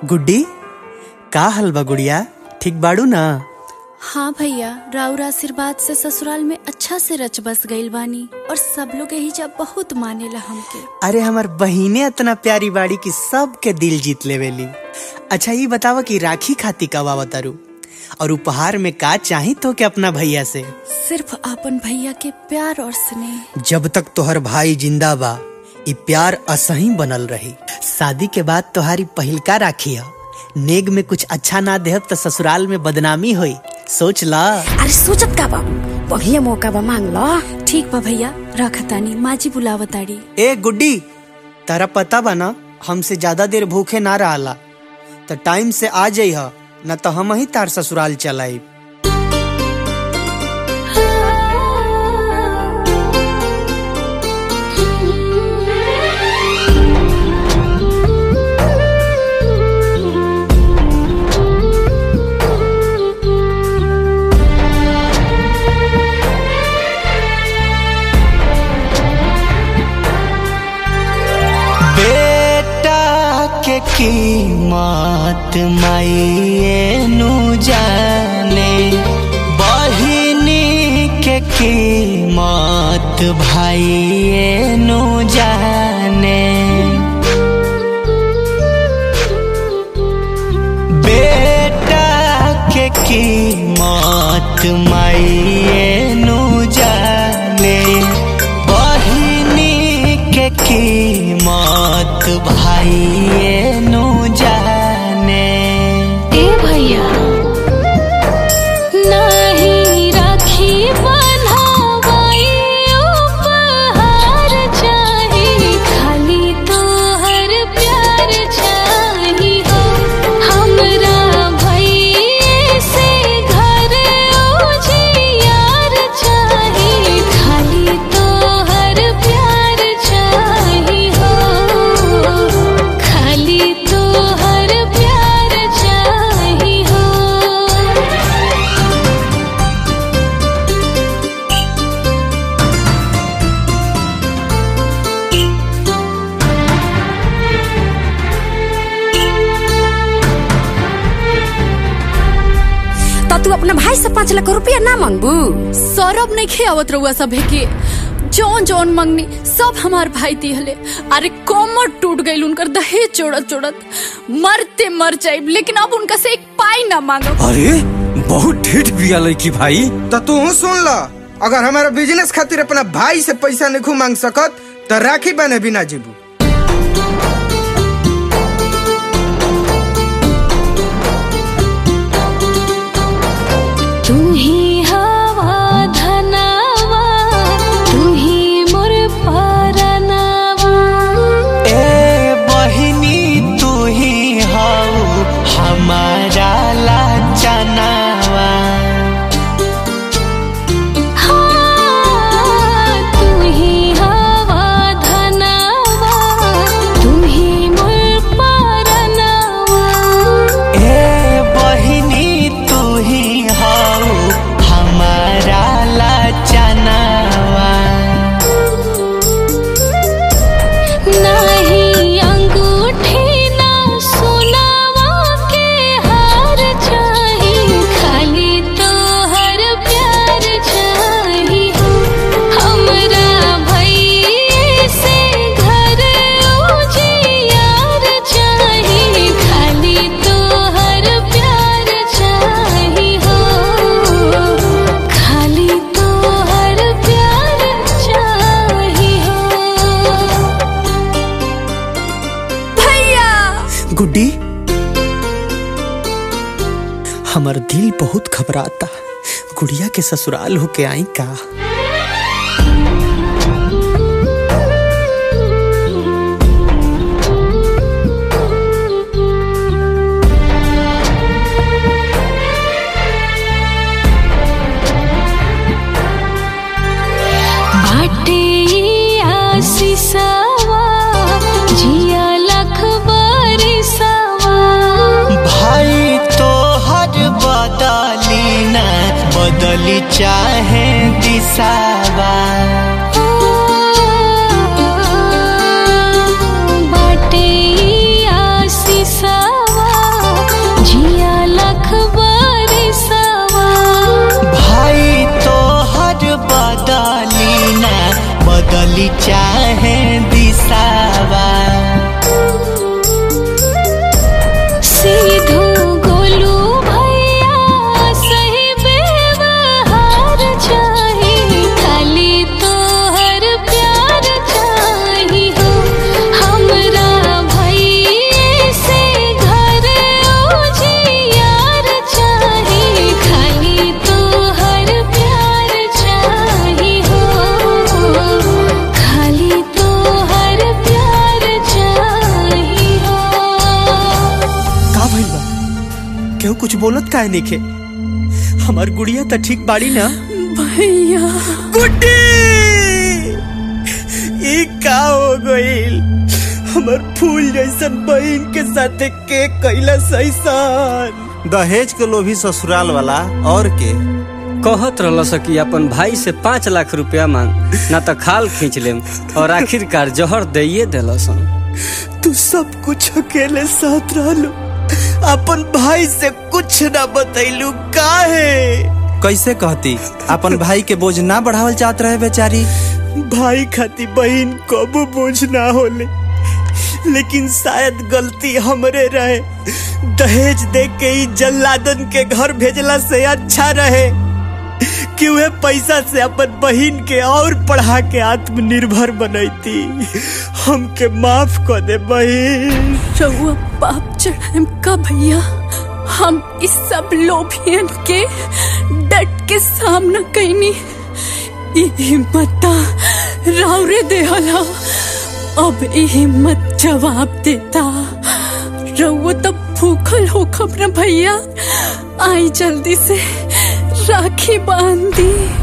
गुड्डी का हाल बा गुड़िया ठीक बाड़ू ना हाँ भैया राउर आशीर्वाद से ससुराल में अच्छा से रच बस गईल बानी और सब लोग यही जब बहुत मानेला हमके अरे हमार बहिने इतना प्यारी बाड़ी कि सबके दिल जीत लेवेली अच्छा ये बतावा कि राखी खाती कब आवतारू और उपहार में का चाही तो के अपना भैया से सिर्फ अपन भैया के प्यार और स्नेह जब तक तोहर भाई जिंदा बा ई प्यार असही बनल रही शादी के बाद तोहारी पहिलका राखी है नेग में कुछ अच्छा ना देहब तो ससुराल में बदनामी होई सोच ला अरे सोचत का बा बढ़िया मौका बा मांग लो ठीक बा भैया रखतानी माजी बुलावताड़ी ए गुड्डी तारा पता बा ना हमसे ज्यादा देर भूखे ना रहला तो टाइम से आ जाइह न तो हम ही तार ससुराल चलाई बेटा के कीमत माइए नु जाने बहिनी के कीमत भाइए नु जाने बेटा के कीमत माइए नु जाने बहिनी के कीमत भाइए नु जाने ए भैया नाही राखी बन्हावाई उपहार चाही खाली तोहर प्यार चाही हो हमरा भैये से घर उजियार चाही खाली तोहर प्यार चाही हो खाली तोहर प्यार चाही हो तो तू अपना भाई से पाँच लाख रुपया ना मांगबू सौरभ नहीं खेवत रहुआ सभे के जौन जौन मंगनी सब हमार भाई दिहले अरे कोमर टूट गईल उनकर दहेज चोड़त चोड़त मरते मर जाइब लेकिन अब उनका से एक पाई ना मांगब अरे बहुत ढीठ बिया लड़की भाई तो तू सुन ल अगर हमारा बिजनेस खातिर अपना भाई से पैसा नहीं मांग सकत तो राखी बने बिना जीबू तू ही हवा धनावा तू ही मोर परनावा ए बहिनी तू ही हाउ हमारा लाचनावा हाँ, तू ही हवा धनावा तू ही मोर परनावा ए बहिनी तू ही हाउ हमारा लाचनावा नहीं अंगूठी ना सोनावा के हार चाही खाली तोहर प्यार चाही हमरा भैये से घर उजियार चाही खाली तोहर प्यार चाही हो खाली तोहर प्यार चाही हो भैया गुड्डी हमर दिल बहुत घबराता गुड़िया के ससुराल होके आई का बाटे आशीषवा जिया लख बरिसवा भाई तो हर बदली न बदली चाहे दिशावा बाटे आशीषवा बोली चाहे दिसावा सीधो गोलू भैया सही व्यवहार चाही खाली तोहर प्यार चाही हो हमरा भैये से घर उजियार चाही खाली तोहर प्यार चाही हो खाली तोहर प्यार चाही हो का भइल बा केहू कुछ बोलत काहे नइखे हमार गुड़िया त ठीक बाड़ी ना भैया गुड्डी ई का हो गइल हमर फूल जैसन बहन के साथे के कैला सैसन दहेज के लोभी ससुराल वाला और के कहत रहल कि अपन भाई से पाँच लाख रुपया मांग ना तो खाल खींच लेम और आखिरकार जहर दइए दिलसन तू सब कुछ अकेले साथ रहलू अपन भाई से कुछ ना बतैलू काहे कैसे कहती अपन भाई के बोझ ना बढ़ावल चाहत रहे बेचारी भाई खाती बहन कबो बोझ ना होले लेकिन शायद गलती हमरे रहे दहेज दे के ही जल्लादन के घर भेजला से अच्छा रहे कि वे पैसा से अपन बहन के और पढ़ा के आत्मनिर्भर बनैती हमके माफ कर दे बहन रउआ पाप चढ़ाएम का भैया हम इस सब लोभियन के डट के सामना कैनी ई हिम्मत रावरे देहला अब ई हिम्मत जवाब देता रउआ तब भूखल होखब न भैया आई जल्दी से राखी बांध दी